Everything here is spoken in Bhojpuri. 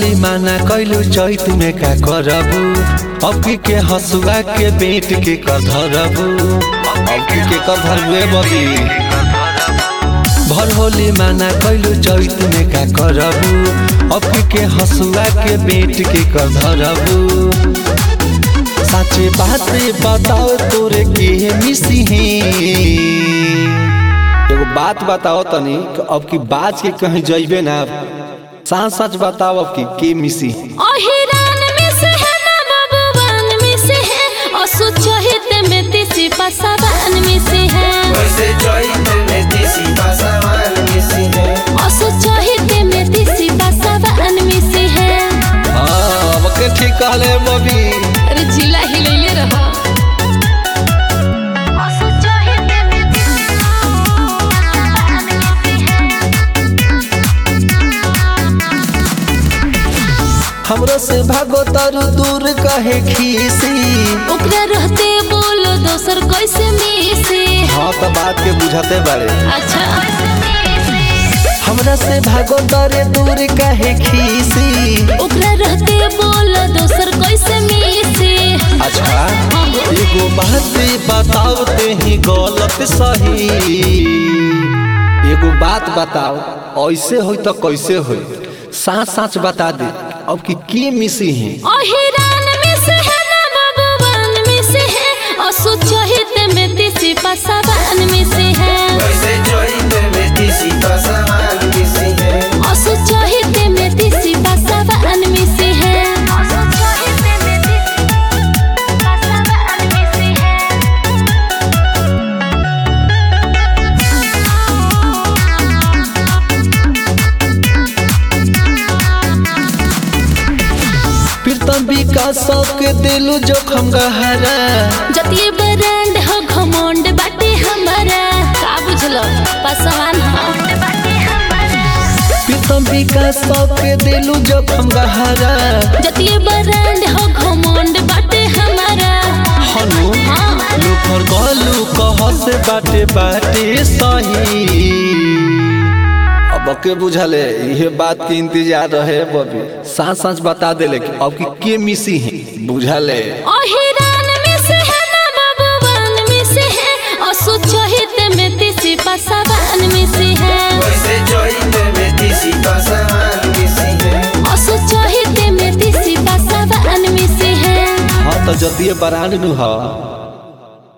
होली माना कैलू चैत में का करबू अबकी के हसुआ के बेट के कधरबू अबकी के कधरबुए बबी भर होली माना कैलू चैत में का करबू अबकी के हसुआ के बेट के कधरबू साचे बात बताओ तोरे के मिसी है एगो बात बताओ तनी कि अब की बाज के कहीं जइबे ना सच सच बताओ अब की के मिसी अहिरान में से है ना बबुआन में से है असु चहित में तिसी पसावान में से है वैसे चैत में देसी पासावान मिसी है असु चहित में तिसी पसावान में से है हाँ अब के ठीक कहले बबी अरे जिला हिलैले रह असु चहित में तिसी पसावान में से है हमरो से भागो तरु दूर कहे खीसी ओकरा रहते बोलो दोसर कैसे मिसे हाँ तो बात के बुझाते बारे अच्छा हमरा से भागो तरे दूर कहे खीसी ओकरा रहते बोलो दोसर कैसे मिसे अच्छा एगो बात बताओ ते ही गलत सही एगो बात बताओ ऐसे होई तो कैसे होई साच साच बता दे अब की के मिसी है अहिरान में से है ना बबुआन में से है असु चहित में तिसी पसावान में से है वैसे चैत में देसी पासावान मिसी है असु चहित में तिसी पसावान में से है असु चहित में तिसी पसावान में से है प्रीतम विकास सबके दिलू जोखम गहरा जतिये ब्रांड हो घमंड बाटे हमारा का बुझलो पसवान हो प्रीतम विकास सबके दिलू जोखम गहरा जतिये ब्रांड हो घमंड बाटे हमारा हनु हाँ लुफर गलू कह से बाटे बाटे सही अब के बुझले इहे बात के इंतजार रहे बबी साच साच बता देले कि अब की के मिसी है बुझले अहिरान में से है ना बबुआन में से है असु चहित में तिसी पसावान में से है वैसे चैत में देसी पासावान मिसी है असु चहित में तिसी पसावान में से है हाँ तो जतिये बरांड नु हा